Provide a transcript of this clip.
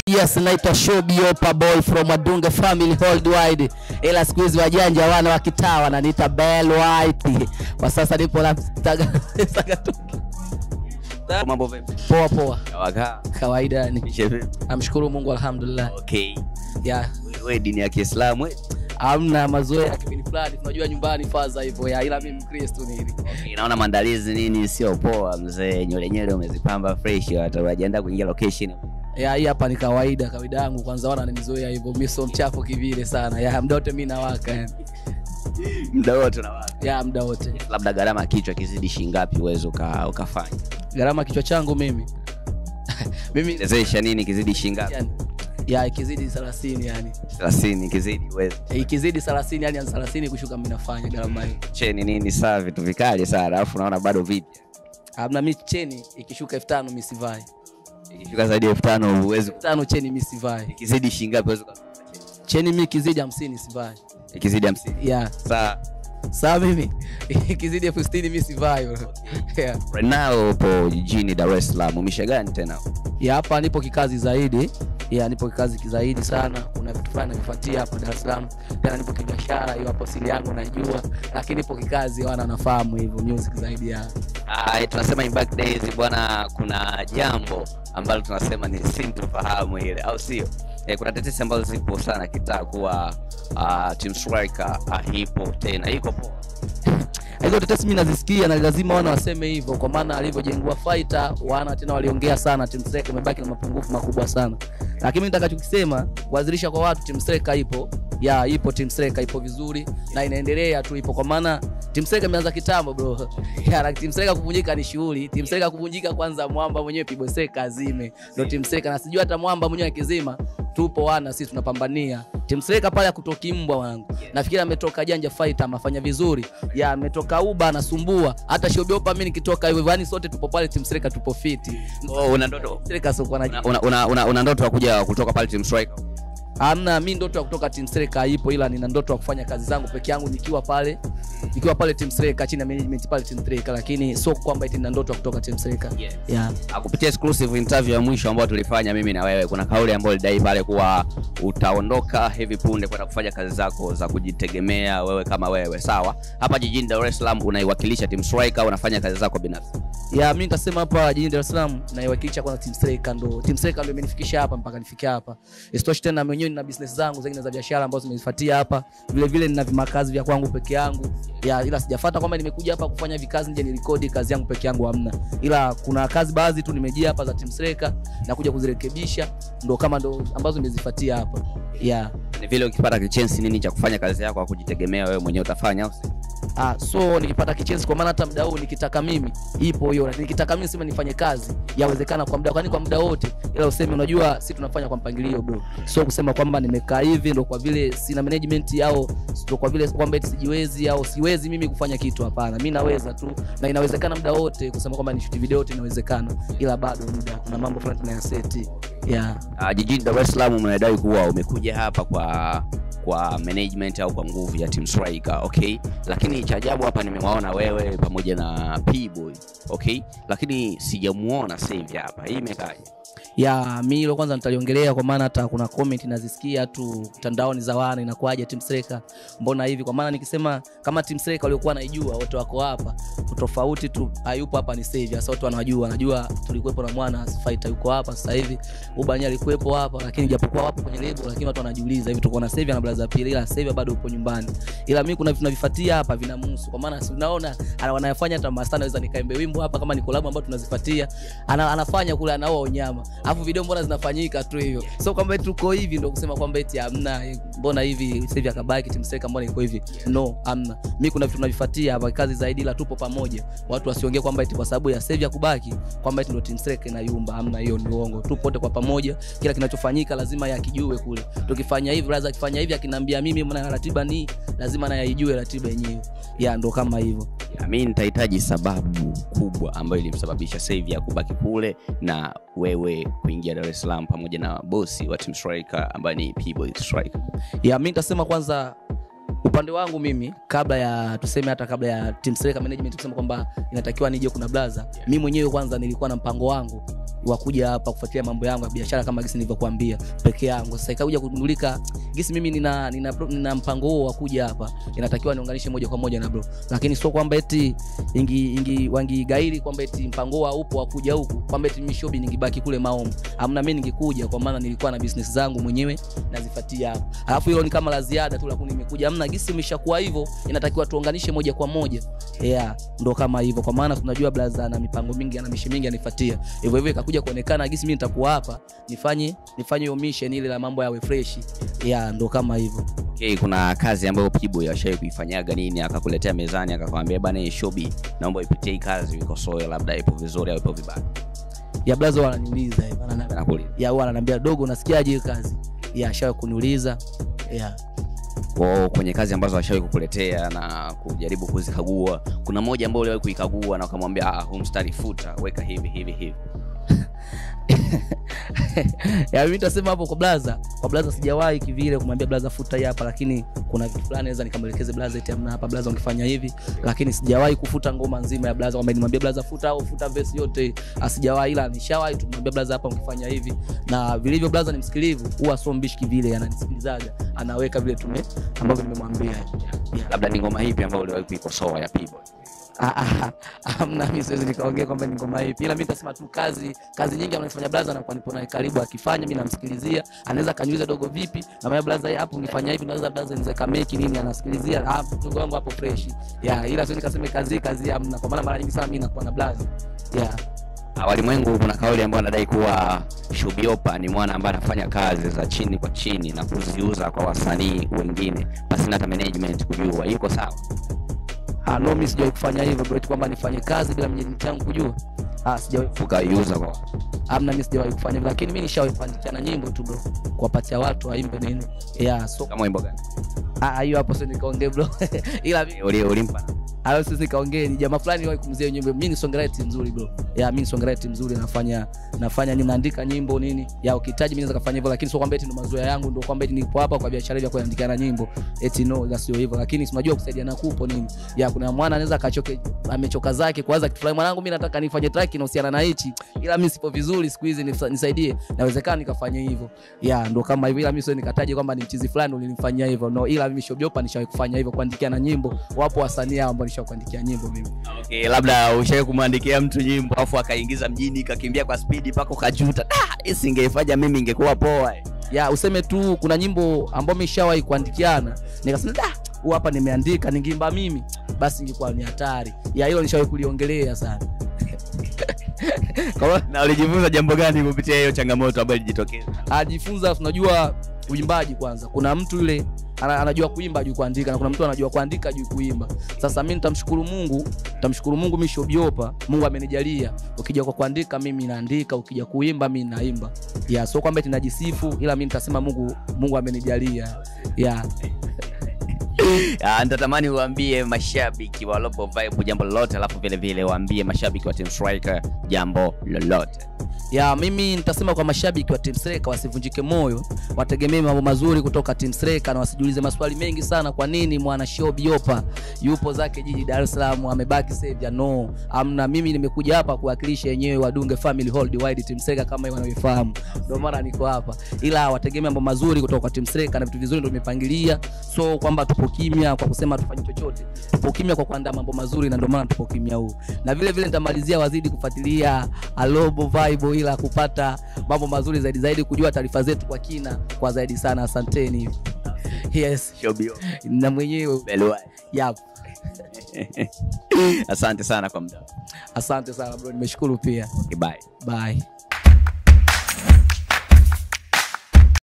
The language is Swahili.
Yes, naitwa Shobiopa boy from Adunga family worldwide, ila siku hizi wajanja wana wa kitaa wananiita Bell White. Kwa sasa nipo na Sagatuki. Mambo vipi? Poa poa, Wakaa. kawaida yani. Mishe vipi? Namshukuru Mungu alhamdulillah. Okay. Ya, Wewe dini ya Kiislamu eh? hamna mazoea ya kipindi fulani, tunajua nyumbani faza hivyo ya, ila mimi Mkristo ni hivi. Okay, naona maandalizi nini sio poa mzee, nywele nywele umezipamba fresh, watu wajiandaa kuingia location. Ya, hii hapa ni kawaida kawaida yangu, kwanza wana wananizoea hivyo, mimi sio mchafu kivile sana. Ya, muda wote mimi nawaka yani. Muda wote na watu. Ya, muda wote. Labda gharama ya kichwa kizidi shilingi ngapi uwezo uka, ukafanya? Gharama kichwa changu mimi mimi Elezesha nini kizidi shilingi ngapi? yani, ya ikizidi 30 yani 30 kizidi uwezo. ikizidi 30 yani 30 kushuka mimi nafanya gharama hiyo. Cheni nini saa vitu vikali sana, alafu naona bado vipi. Hamna mimi cheni ikishuka 5000 mimi sivai. Ikifika zaidi ya 5000 uwezo 5000 cheni mimi sivai. ikizidi shilingi ngapi uwezo uka- Cheni mimi ikizidi 50 sivai. ikizidi 50. Yeah. Saa Sawa mimi ikizidi elfu sitini mimi sivai. bro. Yeah. right now upo jijini Dar es Salaam, umisha gani tena? Ya hapa nipo kikazi zaidi. Ya nipo kikazi zaidi sana. Kuna vitu fulani navifuatia hapa Dar es Salaam. Tena nipo kibiashara, hiyo hapo siri yangu najua. Lakini nipo kikazi wana nafahamu hivyo music zaidi ya. Ah, tunasema in back days bwana, kuna jambo ambalo tunasema ni sintofahamu ile, au sio? Eh, kuna tetesi ambazo zipo sana kitaa kuwa uh, Team Striker hipo tena, iko poa. hizo tetesi mimi nazisikia na lazima wana waseme hivyo, kwa maana alivyojengua fighter wana tena waliongea sana, Team Striker imebaki na mapungufu makubwa sana, lakini mimi nitakachokisema kuwazilisha kwa watu, Team Striker ipo ya ipo, Team Striker ipo vizuri na inaendelea tu, ipo kwa maana Team Striker imeanza kitambo bro. Ya, na Team Striker kuvunjika ni shughuli. Team Striker kuvunjika kwanza, mwamba mwenyewe Pibo Seka azime, ndio Team Striker, na sijui hata mwamba mwenyewe akizima tupo wana sisi tunapambania Team Striker pale akutoki mbwa wangu. Nafikiri ametoka Janja Fighter amefanya vizuri. Ya ametoka Uba anasumbua. Hata Shobiopa mimi nikitoka hivyo yani sote tupo pale Team Striker tupo fiti. Oh, una ndoto Striker sio kwa una, una, una, una, una ndoto ya kuja kutoka pale Team Striker? Hamna, mi ndoto ya kutoka Team Striker ipo, ila nina ndoto ya kufanya kazi zangu peke yangu nikiwa pale nikiwa pale Team Striker chini ya management pale Team Striker, lakini sio kwamba eti nina ndoto ya kutoka Team Striker. Yeah. Yeah. Ah, kupitia exclusive interview ya mwisho ambayo tulifanya mimi na wewe, kuna kauli ambayo ulidai pale kuwa utaondoka hivi punde kwenda kufanya kazi zako za kujitegemea wewe kama wewe, sawa? Hapa jijini Dar es Salaam unaiwakilisha Team Striker, unafanya kazi zako binafsi. ya mi nitasema hapa jijini Dar es Salaam naiwakilisha kwanza Team Striker, ndo Team Striker ndo imenifikisha hapa mpaka nifike hapa. Isitoshe tena mwenyewe nina business zangu zingine za biashara ambazo zimezifuatia hapa, vile vile nina vimakazi vya kwangu peke yangu ya, ila sijafuata kwamba nimekuja hapa kufanya vikazi nje nirekodi kazi yangu peke yangu, hamna, ila kuna kazi baadhi tu nimejia hapa za Team Striker na kuja kuzirekebisha, ndo kama ndo ambazo nimezifuatia hapa ya Ni vile ukipata kichensi nini cha kufanya kazi yako ya kujitegemea wewe mwenyewe utafanya au si? Ah, so nikipata kichezi kwa maana hata muda huu nikitaka mimi ipo hiyo, lakini nikitaka mimi sema nifanye kazi yawezekana kwa muda, kwani kwa muda wote, ila useme, unajua si tunafanya kwa mpangilio bro, so kusema kwamba nimekaa hivi ndo kwa vile sina management au ndo kwa vile kwamba eti sijiwezi au siwezi mimi kufanya kitu. Hapana, mimi naweza tu na inawezekana muda wote, kusema kwamba ni shoot video yote inawezekana, ila bado muda, kuna mambo fulani tunayaseti yeah. Uh, jijini Dar es Salaam umedai kuwa umekuja hapa kwa kwa management au kwa nguvu ya Team Striker, okay? Lakini cha ajabu hapa nimewaona wewe pamoja na P-Boy, okay? Lakini sijamuona sasa hivi hapa. Hii imekaje? ya mi hilo kwanza nitaliongelea kwa maana hata kuna comment nazisikia tu mtandaoni za wana inakuwaje Team Striker mbona hivi kwa maana nikisema kama Team Striker waliokuwa naijua wote wako hapa tofauti tu hayupo hapa ni save sasa watu wanajua wanajua tulikuwepo na mwana fighter yuko hapa sasa hivi ubani alikuwepo hapa lakini japokuwa wapo kwenye label lakini watu wanajiuliza hivi tuko na save na blaza pili ila save bado upo nyumbani ila mimi kuna vitu navifuatia hapa vinamhusu kwa maana si unaona ana- wanayafanya hata masta naweza nikaimbe wimbo hapa kama ni collab ambayo tunazifuatia ana, anafanya kule anaoa unyama alafu video mbona zinafanyika tu hivyo so kwamba eti tuko hivi ndo kusema kwamba eti hamna eh, mbona hivi sasa hivi akabaki Team Striker mbona iko hivi no hamna mimi kuna vitu tunavifuatia hapa kazi zaidi ila tupo pamoja watu wasiongee kwamba eti kwa sababu ya save ya kubaki kwamba eti ndo Team Striker inayumba hamna hiyo ni uongo tupo wote kwa pamoja kila kinachofanyika lazima yakijue kule tukifanya hivi brother akifanya hivi akiniambia mimi mna ratiba ni lazima naye aijue ratiba yenyewe ya ndo kama hivyo Ya, mimi nitahitaji sababu kubwa ambayo ilimsababisha sasa hivi ya kubaki kule na wewe kuingia Dar es Salaam pamoja na bosi wa Team Striker ambaye ni P-Boy Striker. ya mi nitasema kwanza upande wangu mimi kabla ya tuseme hata kabla ya team Striker management kusema kwamba inatakiwa nije kuna blaza mi mwenyewe kwanza nilikuwa na mpango wangu wakuja hapa kufuatilia mambo yangu ya biashara kama gisi nilivyokuambia peke yangu sasa ikakuja kugundulika gisi mimi nina, nina, nina mpango huo wa kuja hapa inatakiwa niunganishe moja kwa moja na bro lakini sio kwamba eti ingi, ingi wangigairi kwamba eti mpango huo haupo wa kuja huku kwamba eti mimi shobi ningibaki kule maomo amna mimi ningekuja kwa maana nilikuwa na business zangu mwenyewe nazifuatia hapa alafu hilo ni kama la ziada tu lakini nimekuja amna gisi imeshakuwa hivyo inatakiwa tuunganishe moja kwa moja yeah ndo kama hivyo kwa maana tunajua blaza na mipango mingi ana mishi mingi anifuatia hivyo hivyo ikakuja kuonekana gisi mimi nitakuwa hapa nifanye nifanye hiyo mission ile la mambo yawe fresh yeah ndo kama hivyo okay, kuna kazi ambayo pibo ashawai kuifanyaga nini akakuletea mezani akakwambia bana hii shobi naomba ipitie hii kazi ikosoe labda ipo vizuri au ipo vibaya ya blaza wananiuliza hivyo ananiambia Anakuuliza. ya huwa ananiambia dogo unasikiaje hiyo kazi ya ashawe kuniuliza yeah Kwa kwenye kazi ambazo ashawai kukuletea na kujaribu kuzikagua kuna moja ambayo uliwahi kuikagua na ukamwambia ah, huu mstari futa weka hivi hivi hivi ya mimi nitasema hapo kwa blaza kwa blaza sijawahi kivile kumwambia blaza futa hii hapa lakini kuna vitu fulani naweza nikamwelekeze blaza eti amna hapa blaza ungefanya hivi lakini sijawahi kufuta ngoma nzima ya blaza kwamba nimwambie blaza futa au futa verse yote asijawahi ila nishawahi tumwambia blaza hapa ungefanya hivi na vilivyo blaza ni msikilivu huwa sio mbishi kivile ananisikilizaga anaweka vile tume ambavyo nimemwambia yeah. labda ni ngoma hipi ambayo uliwahi kuikosoa ya pibo Ah, ah, amna mi siwezi nikaongea kwamba ni ngoma hipi ila mi tasema tu kazi kazi nyingi anafanya blaza anakuwa nipo naye karibu akifanya mi namsikilizia anaweza kaniuliza dogo vipi namaya blaza hapo ungefanya hivi naweza blaza niweza meki nini anasikilizia ah dogo wangu hapo fresh ya ila siwezi nikasema kazi kazi amna kwa maana mara nyingi sana mi nakuwa na blaza ya walimwengu kuna kauli ambayo anadai kuwa shubiopa ni mwana ambaye anafanya kazi za chini kwa chini na kuziuza kwa wasanii wengine pasina hata management kujua yuko sawa ah no mi sijawahi kufanya hivyo bro eti kwamba nifanye kazi bila mwenye changu kujua ah sijawahi ukaiuza kwa amna mi sijawahi kufanya hivyo lakini mi nishawahi kuandikiana nyimbo tu bro kuwapatia watu waimbe nini ya so kama wimbo gani ah hiyo hapo sio nikaongee bro ila mi- Uli- ulimpa alafu sisi kaongee ni jamaa fulani wahi kumzia nyimbo mimi ni songwriter mzuri bro ya mimi ni songwriter mzuri nafanya nafanya ni naandika nyimbo nini ya ukihitaji mimi naweza kufanya hivyo lakini sio kwamba eti ndo mazoea yangu ndo kwamba eti nipo hapa kwa biashara ya kuandikiana nyimbo eti no la sio hivyo lakini si unajua kusaidiana kupo nini ya kuna mwana anaweza akachoke amechoka zake kuanza kitu fulani mwanangu mimi nataka nifanye track inahusiana na hichi ila mimi sipo vizuri siku hizi nisa- nisaidie nawezekana nikafanya hivyo ya ndo kama hivyo ila mimi sio nikataje kwamba ni mchizi fulani ulinifanyia hivyo no ila mimi shobiopa nishawahi kufanya hivyo kuandikiana nyimbo wapo wasanii hao ambao nishawahi kuandikia nyimbo mimi okay, labda ushawai kumwandikia mtu nyimbo afu akaingiza mjini kakimbia kwa spidi mpaka ukajuta "Ah, isingeifanya mimi ingekuwa poa ya useme tu kuna nyimbo ambayo mishawahi kuandikiana nikasema da huu hapa nimeandika ningeimba mimi basi ingekuwa ni hatari ya hilo nishawahi kuliongelea sana Kwa hiyo, na ulijifunza jambo gani kupitia hiyo changamoto ambayo ilijitokeza ajifunza tunajua uimbaji kwanza kuna mtu yule ana- anajua kuimba ajui kuandika na kuna mtu anajua kuandika ajui kuimba sasa mi nitamshukuru mungu nitamshukuru mungu mi shobiopa mungu amenijalia ukija kwa kuandika mimi naandika ukija kuimba mi naimba ya so kwamba eti najisifu ila mi nitasema mungu mungu amenijalia ya Ah, nitatamani uambie mashabiki wa Lobo Vibe jambo lolote alafu vile vile waambie mashabiki wa Team Striker jambo lolote ya mimi nitasema kwa mashabiki wa Team Sreka wasivunjike moyo, wategemee mambo mazuri kutoka Team Sreka na wasijiulize maswali mengi sana, kwa nini mwana show Biopa yupo zake jiji Dar es Salaam amebaki Sevia? No, amna. Mimi nimekuja hapa kuwakilisha yenyewe Wadunge Family Hold Wide Team Sreka kama wanavyofahamu, ndio maana niko hapa, ila wategemee mambo mazuri kutoka kwa Team Sreka na vitu vizuri ndio tumepangilia, so kwamba tupo kimya kwa kusema tufanye chochote, tupo kimya kwa kuandaa mambo mazuri, na ndio maana tupo kimya huu, na vile vile nitamalizia wazidi kufuatilia Alobo Vibe ila kupata mambo mazuri zaidi zaidi, kujua taarifa zetu kwa kina kwa zaidi sana. Asanteni. Yes, Shobio na mwenyewe Belwa. yap. Asante sana kwa muda. Asante sana bro, nimeshukuru pia. Okay, bye. Bye.